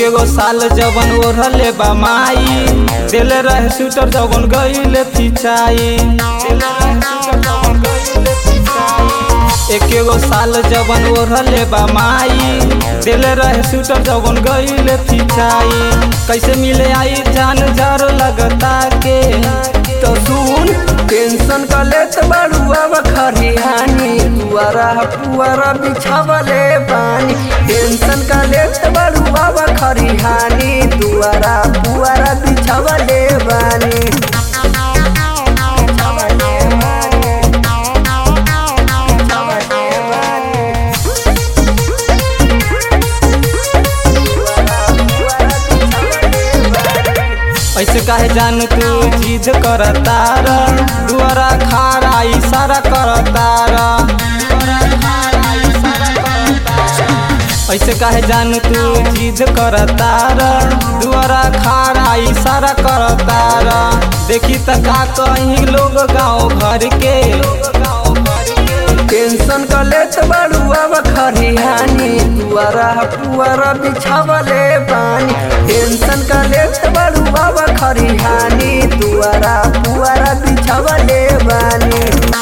एकेगो साल जवन ओढ़ले बा माई दिले रहे स्वेटर जवन गईले फिचाई दिले रहे स्वेटर जवन गईले फिचाई एकेगो साल जवन ओढ़ले बा माई दिले रहे स्वेटर जवन गईले फिचाई कैसे मिले आई जान जर लगता के तो सुन टेंशन का लेत बड़ुआ खरिहानी दुआरा पुआरा बिछावले पानी टेंशन का लेत बड़ुआ खरिहानी दुआरा पुआरा बिछावले बानी ऐसे काहे जान तू जिद करतार दुआरा खारा इशारा करतार ऐसे काहे जान तू जिद करतार दुआरा खारा इशारा करतार देखी त का कहीं लोग गाँव घर के टेंशन का लेत बड़ुआ खरिहानी दुआरा पुआरा बिछावले पानी टेंशन का लेत बड़ुआ खरिहानी दुआरा पुआरा बिछावले बानी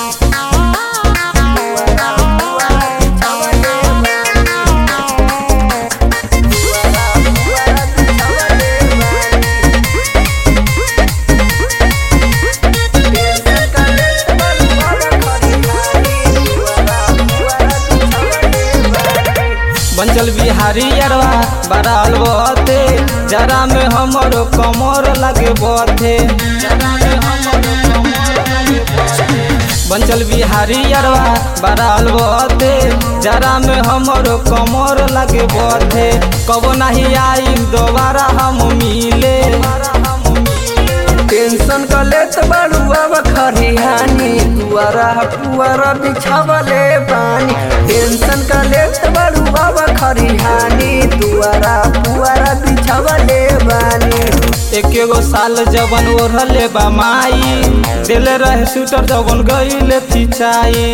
बंचल बिहारी अरवा बराल बते जरा में हमरो कमर लगे बथे बंचल बिहारी अरवा बराल बते जरा में हमरो कमर लगे बथे कबो नहीं आई दोबारा हम मिले टेंशन का लेत बड़ुआ खरिहानी दुआरा पुआरा बिछावले पानी टेंशन का लेत बड़ुआ खरिहानी दुआरा पुआरा बिछावले बानी एकेगो साल जवन ओढ़ले बा माई दिले रहे स्वेटर जवन गईले फिचाई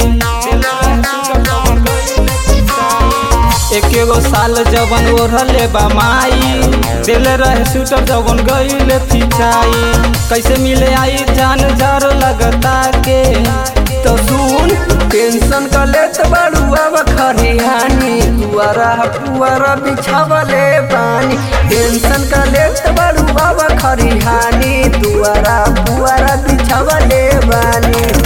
एकेगो साल जवन ओढ़ले बा माई दिले रहे स्वेटर जवन गईले फिचाई कैसे मिले आई जान जर लगता के तो सुन टेंशन का लेत बड़ुआ खरिहानी दुआरा पुआरा बिछावले पानी टेंशन का लेत बड़ुआ खरिहानी दुआरा पुआरा बिछावले बानी